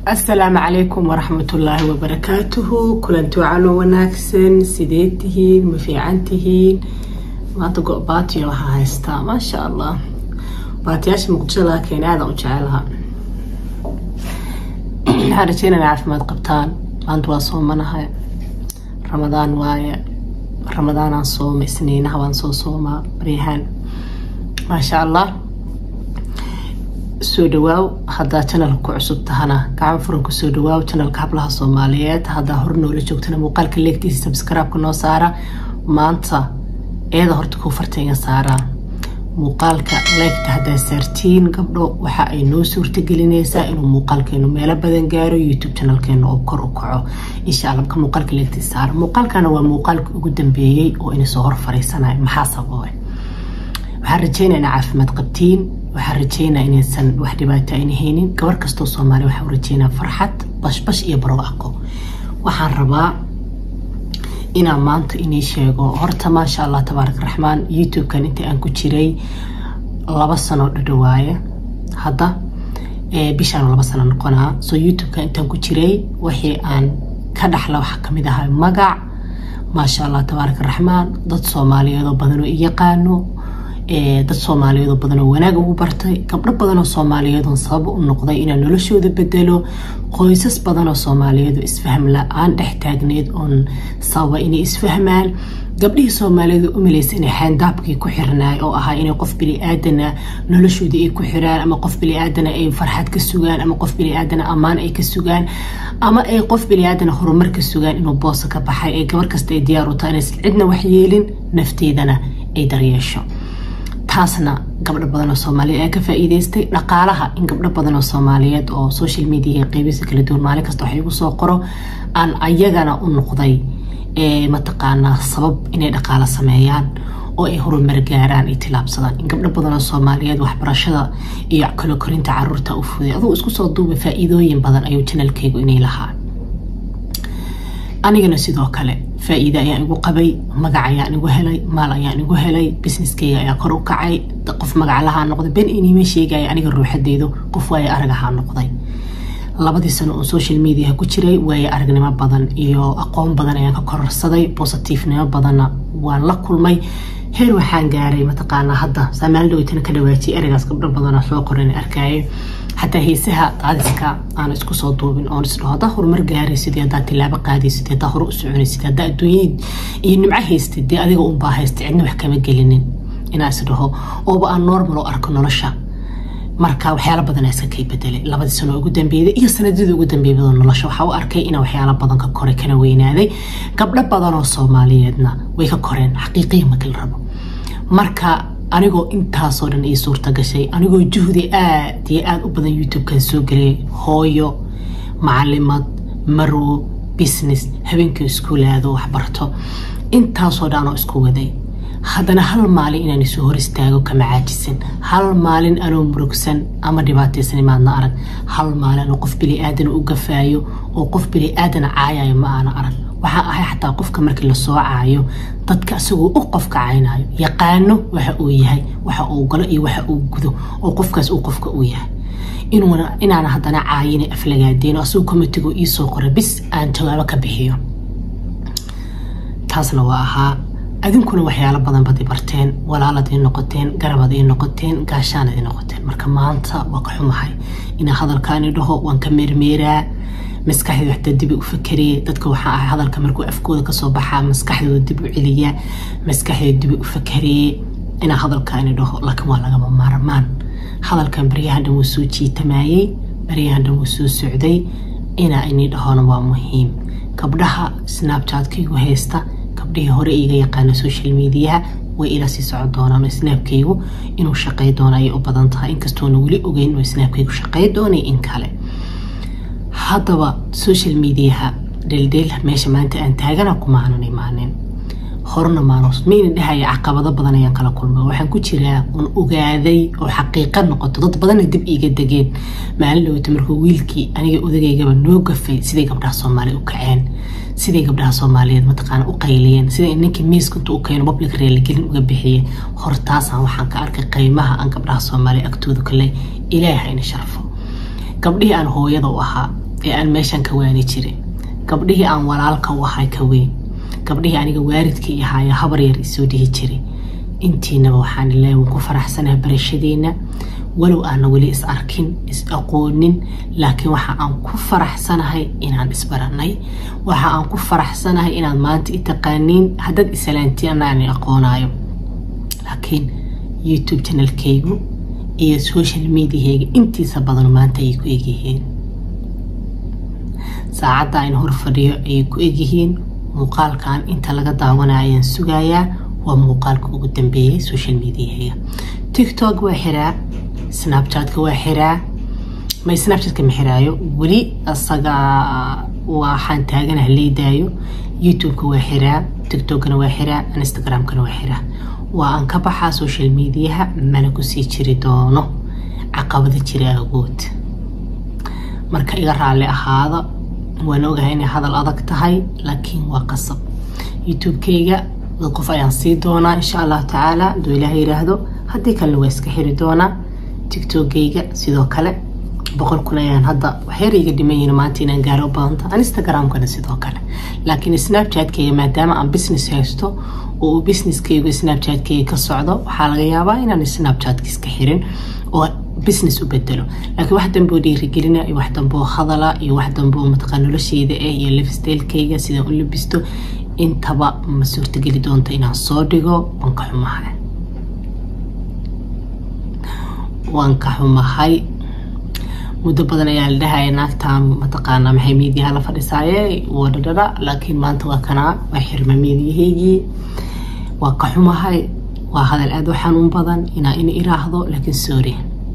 asalaamu calaykum waraxmatullaahi wabarakaatuhu kulanti wacano wanaagsan sidee tihiin ma fiican tihiin maanta go-baatiya waxaa haystaa maasha allah baatiyaasha muqdisho laga keena aadan u jecelaha waxaan rajeynana caafimaad qabtaan maanta waa soomanahay ramadaan waaye ramadaanaan sooma isniinaha waan soo soomaa baryahaan maasha allah soo dhawaaw haddaa janalka ku cusub tahana gacan furan kusoo dhawaaw janalka hablaha soomaaliyeed haddaa hor noola joogtana muuqaalka leegtiisa sabskraibka noo saara maanta eeda horta kuu farta iga saaraa muuqaalka leegta haddaa saartiin gabdho waxa ay noo suurtagelinaysaa inuu muuqaalkeenu meelo badan gaaro youtube janalkeena oo kor u kaco insha alla marka muuqaalka leegtiisa saara muuqaalkana waa muuqaalka ugu dambeeyey oo ina soo hor fariisanayo maxaa sababay waxaan rajeynaa ina caafimaad qabtiin waxaan rajeynaa inaysan wax dhibaato ayna haynin gabar kastoo soomaali waxaa u rajeynaa farxad bashbash iyo barwaaqo waxaan rabaa inaan maanta inii sheego horta maasha allah tabaarak raxmaan youtube-kan inta aan ku jiray laba sano dhadhawaaye hadda bishaan laba sano noqonaa so youtube-kan intaan ku jiray wixii aan ka dhaxla waxaa kamid ahaa magac maasha allah tabaarak raxmaan dad soomaaliyeedoo badanoo i yaqaano dad soomaaliyeedoo badanoo wanaag ugu bartay gabdho badanoo soomaaliyeedoo sabab u noqday inaan noloshooda bedelo qoysas badanoo soomaaliyeedoo isfahm la-aan dhex taagneed oon sababa inay isfahmaan gabdhihii soomaaliyeed u malaysa inay xaandaabkii ku xirnaay oo ahaa inay qof bili-aadana noloshoodii ay ku xiraan ama qof bili-aadana ay farxad ka sugaan ama qof bili-aadana ammaan ay ka sugaan ama ay qof bili-aadana horumar ka sugaan inuu boosa ka baxay ee gabar kasta ay diyaar u tahay inaysan cidna waxyeelin nafteedana ay daryeesho taasna gabdho badan oo soomaaliyeed ayaa ka faa-iideystay dhaqaalaha in gabdho badan oo soomaaliyeed oo social media qeybiisa kala duwan maalin kasta wax igu soo qoro aan ayagana u noqday mataqaanaa sabab inay dhaqaalo sameeyaan oo ay horumar gaaraan ay tilaabsadaan in gabdho badan oo soomaaliyeed waxbarashada iyo kalo korinta caruurta u fuday adugu isku soo duuba faa-iidooyin badan ayuu janalkeygu inay lahaa anigana sidoo kale faa-iide ayaan igu qabay magac ayaan igu helay maal ayaan igu helay businesskeyga ayaa kor u kacay qof magaclahaa noqday ben inima sheegaya aniga ruuxadeydu qof waaye arag ahaa noqday labadii sano oo social mediaha ku jiray waaye aragnimo badan iyo aqoon badan ayaan ka kororsaday bositiifnimo badanna waan la kulmay heer waxaan gaaray mataqaanaa hadda saamaali dhaweytana ka dhawaajiyay ereygaas gabdho badana soo qoran arkayay xataa heesaha qaadiska aan isku soo duubin oon isdhaho haddaa horumar gaaraysid haddaa tilaabo qaadaysid haddaa hore u soconaysid haddaa adduunyad iyo nimco haystid dee adiga unbaa haystay cidna wax kama gelinin inaa isdhaho ooba aan normal oo arko nolosha marka waxyaala badan iska kay bedelay labadii sano ugu dambeeyday iyo sanadadii ugu dambeeyadoo nolosha waxaa u arkay inaa waxyaala badan ka koray kana weynaaday gabdho badan oo soomaaliyeedna way ka koreen xaqiiqiya makala rabo marka anigoo intaasoo dhan ii suurta gashay anigoo juhdi aad iyo aada u badan youtube-kan soo geliyay hooyo macalimad marwo business habeenkii iskuulaado waxbarto intaasoo dhan oo isku waday haddana hal maalin inaan isu hor istaago kama caajisin hal maalin anoo murugsan ama dhibaataysan imaadna arag hal maalin anoo qof bili-aadana u gafaayo oo qof bili-aadana caayayo ma aana arag waxaa ahay xataa qofka markii lasoo caayo dadka isagoo u qofka caynayo yaqaano waxa uu yahay waxa uu galo iyo waxa uu gudo oo qofkaas uu qofka uu yahay inaana haddana caayina aflagaadeen oo asagoo komitigo iisoo qora bis aan jawaabo ka bixiyo taasna waa ahaa adinkuna waxyaalo badan bad i barteen walaalad ii noqoteen garabad ii noqoteen gaashaanad ii noqoteen marka maanta waa ka xumahay inaa hadalkaani dhaho waan ka meermeeraa maskaxdeeda waxtaa dib u fakariye dadka waxaa ahay hadalka markuu afkooda kasoo baxaa maskaxdooda dib u celiya maskaxdeeda dib u fakariye inaa hadalkaani dhaho laakiin waa lagama maarmaan hadalkan baryahan dhan wuu soo jiitamayey baryahan dhan wuu soo socday inaa inii dhahona waa muhiim gabdhaha snabchatkaygu haysta gabdhihii hore iiga yaqaana social mediaha way ila sii socon doonaan oo snaabkaygu inuu shaqey doono ayay u badan tahay inkastoona weli ogeyn oo snaabkaygu shaqey doonay in kale haddaba social mediaha dheeldheel meesha maanta aan taagana kumaanan imaanin horena maanos mayna dhahaya caqabado badan ayaan kala kulmay waxaan ku jiraa un ogaaday oo xaqiiqa noqoto dad badanna dib iiga degeen maalin dhawata markuu wiilkii aniga odageygaba noo gafay siday gabdhaha soomaaliya u kaceen siday gabdhaha soomaaliyeed mataqaana u qayliyeen siday ninkii miiska intuu u keeno public reeligelin uga bixiyey hortaasaan waxaan ka arkay qiimaha aan gabdhaha soomaaliya agtooda kale ilaaha ina sharfo gabdhihii aan hooyada u ahaa ee aan meeshan ka waani jiray gabdhihii aan walaalka u ahay ka weyn gabdhihii aniga waaridka i ahaayo habar yar isoo dhihi jiray intiinaba waxaan ilaahay waan ku faraxsanaha barashadiina walow aana weli is arkin is aqoonin laakiin waxa aan ku faraxsanahay inaan isbaranay waxa aan ku faraxsanahay inaad maanta i taqaaniin haddaad isalaantiin anaan aqoonaayo laakiin youtube channelkaygu iyo social mediahayga intiisa badan maanta ayay ku egyihiin saacadda aan hor fadhiyo ayay ku egyihiin muuqaalkan inta laga daawanaya ayaan sugayaa waa muuqaalka ugu dambeeyay social mediahayga tiktok waa xiraa snapchatka waa xiraa ma snapchatka ma xiraayo weli asaga waxaan taaganaha leydaayo youtubeka waa xiraa tiktokna waa xiraa instagramkana waa xiraa waa aan ka baxaa social mediaha mana kusii jiri doono caqabada jira agood marka iga raalli ahaada waan ogahay inay hadal adag tahay laakiin waa qasab youtube-kayga dad qof ayaan sii doonaa insha allahu tacaala haduu ilaah yiraahdo haddii kalena waa iska xiri doonaa tiktokgayga sidoo kale boqol kun ayaan hadda waxyar iga dhiman yihiin maanta inaan gaaro badanta instagramkana sidoo kale laakiin snapchatkayga maadaama aan business haysto oo uu businesskaygu snapchatkayga ka socdo waxaa laga yaabaa inaan snapchatka iska xirin oo business u bedelo laakiin wax damboo dhiirigelina iyo wax damboo hadala iyo wax damboo mataqaa nolosheyda ah iyo lifestylekayga sidaan u labisto intaba ma suurtageli doonta inaan soo dhigo waan ka xumahay waan ka xumahay muddo badan ayaa la dhahaya naagtaan mataqaanaa maxay miidiyaha la fadhisaaye wadhadhara laakiin maanta waa kanaa waa xirma miidiyahaygii waa ka xumahay waa hadal aada u xanuun badan inaa in iraahdo laakiin sorry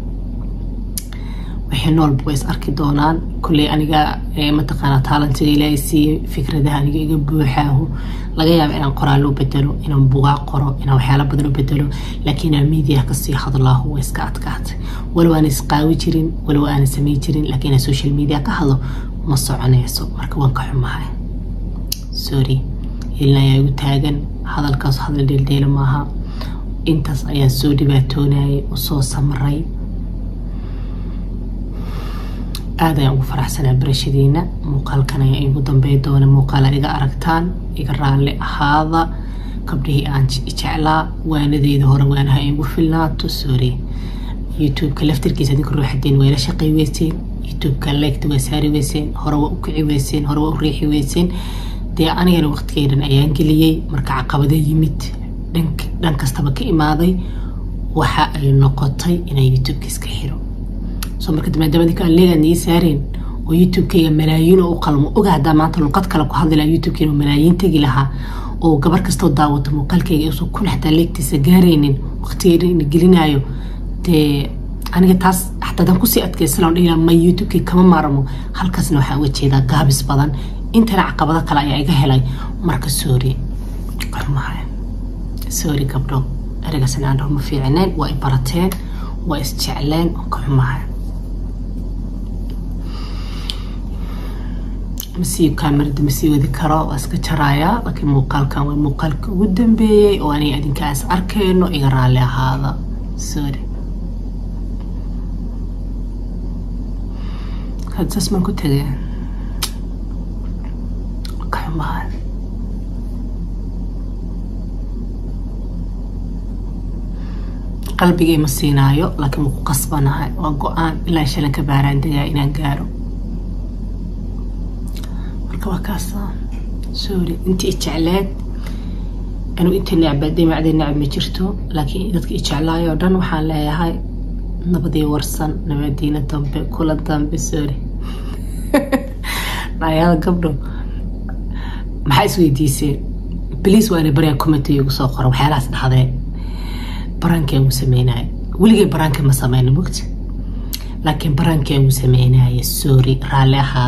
wixii noolba way is arki doonaan kulley aniga mataqaanaa taalantiga ilaahay siiyey fikradaha aniga iga buuxaahu laga yaaba inaan qoraallo bedelo inaan bugaa qoro inaan waxyaala badan u bedelo laakiin inaan miidiyaha kasii hadlaahu way iska adkaatay walow aan isqaawi jirin walow aanan samey jirin laakiin inaan social media ka hadlo ma soconayso marka waan ka xumahay sorry ilna ayaa igu taagan hadalkaas hadal dheeldheela maaha intaas ayaan soo dhibaatoonayay usoo samray aada ayaan ugu faraxsanaa barashadiina muuqaalkan ayaa igu dambey doona muuqaala iga aragtaan iga raalli ahaada gabdhihii aan jeclaa waanadeyda hore waanaha igu filnaato sorry youtubeka laftarkiisa adinka ruuxadeen waa ila shaqay weyseen youtubeka leegta waa saari weyseen hore waa u kici weyseen hore waa u riixi weyseen dee anigana waqtigeydan ayaan geliyey marka caqabado yimid dhan kastaba ka imaaday waxa ay noqotay inaan youtubeka iska xiro soo marka maadaama leegaan ii saareen oo youtubekayga malaayiin oo u qalmo oga haddaa maanta luqad kale ku hadli lahaa youtubekayga malaayiin tegi lahaa oo gabar kastoo daawato muuqaalkayga iusan kun xataa leegtiisa gaaraynin waqtigeeda ina gelinaayo dee aniga taas xataa adaan kusii adkaysan dhihi ma youtubekay kama maarmo halkaasna waxaa uga jeedaa gaabis badan intana caqabado kale ayaa iga helay marka sorry qarmahay sorry gabdho ereygaasna aan dhaho ma fiicneen waa i barateen waa isjecleen oo ka xumahay masii kaamirada masii wadi karo waa iska jarayaa laakiin muuqaalkan waa muuqaalka ugu dambeeyey oo aniga adinkaas arkayno iga raalli ahaada sorry hadsaas maan ku tegay ka xumahay qalbigay ma siinaayo laakiin wuu ku qasbanahay waa go-aan ilaa shalan ka baaraan degaa inaan gaaro marka waa kaasa sorry intii ijecleed anuu inta necbaday macday necab ma jirto laakiin dadka ijeclaayo oo dhan waxaan leeyahay nabadii warsan nabadiina dambe kula dambe sorry dhayada gabdho maxaa isweydiiseen bliis waa ina baryaa commenty igu soo qora waxyaalahaas dhahdee baraankaa uu sameynaya weligay baraanka ma sameyna mogta laakiin baraankaa uu sameynaya sorry raalli ahaada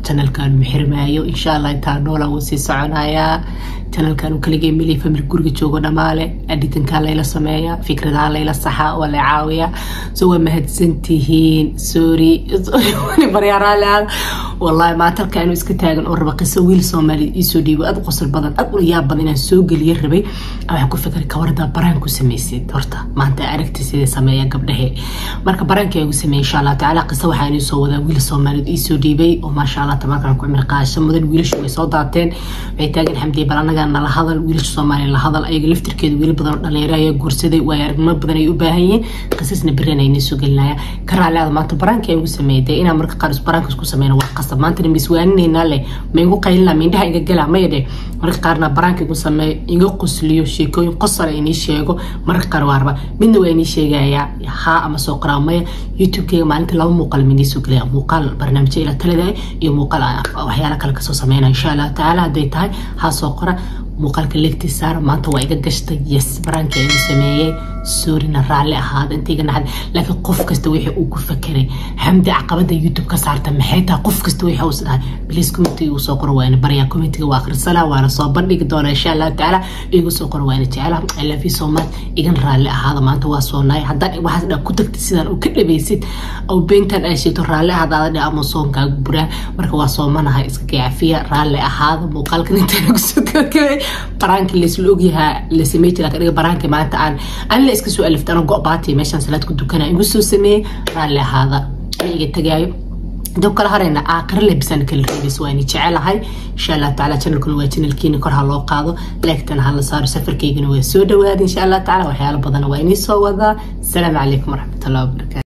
janalkan maxirmaayo insha allah intaa noola wuu sii soconayaa janalkan uu kaligay mili famil guriga joogo dhamaale aditankaa layla sameeya fikradaha layla saxa waa la caawiya so waa mahadsantihiin sorry baryaaraale wallahi maanta halka inuu iska taagan oo raba qiso wiil soomaaliya iisoo dhiibo aad qosol badan aad u yaab badan inaan soo geliya rabay waxaan ku fikray kawarada baraan ku samaysid horta maanta aragti sidee sameeya gabdhahe marka baraanka igu sameeyay insha allah tacaala qiso waxaa inuu soo wadaa wiil soomaaliyeed iisoo dhiibay oo maasha allah tabaarkan ku cimri qaasho mudan wiilashu way soo daateen waxay taagan xamdiye bal anaga nala hadal wiilasha soomaaliya la hadal ayaga laftirkeeda wiil badan oo dhalinyaro ayaa guursaday waayo aragnimo badan ay u baahan yihiin qisasna berina inay soo gelinaya ka raaliada maanta baraanka igu sameeyay dee inaan marka qaar baraanka isku sameyno waa qasab maantana miswaaninaynaa leh ma igu qaylina mindhaha iga gala maya dheh marka qaarna baraanka igu sameeyo iga qosliyo sheekooyin qosala inii sheego marka qaar waa raba midna waa inii sheegayaa haa ama soo qoraa maya youtube-keyga maalinta laba muuqaal minii soo gelaya muuqaal barnaamijyo ila talada iyo muuqaal waxyaala kale kasoo sameynaya insha allah tacaala hadday tahay haa soo qora muuqaalka leegtii saara maanta waa iga gashtay yes baraanka igu sameeyey soorina raalli ahaada inta iga naxda laakiin qof kasta wixii uu ku fakeray xamdi caqabada youtube ka saarta maxay tahay qof kasta wixii uu dhahay please commentiga uu soo qoro waana baryaa commentiga waa akhrisana waana soo bandhigi doona insha allah tacaala igu soo qoro waana jecela i love you so much igan raalli ahaada maanta waa soo naay haddaan waxaas dhan ku tagtid sidaan u ka dhabaysid oo beentan ay sheegto raalli ahaada aada ama soonkaaga buraan marka waa soomanahay iska gacafiya raalli ahaada muuqaalkan intaan ugu soo gabagabay baraanka laisla ogyahaa la samey jira kadhiga baraanka maanta aan an la iska soo alifta ano go-baati meeshaan salaad ku dukana igu soo sameeyey raalli ahaada an iga tagaayo dab kala harayna aakara lebisaan kala reebays waa ini jecelahay insha allah tacaala channelkuna waa channelkiina kor ha loo qaado leegtana ha la saaro safarkaygana waa soo dhawaada insha allah tacaala waxyaalo badana waa inii soo wadaa asalaamu calaykum waraxmatullahi wabarakatu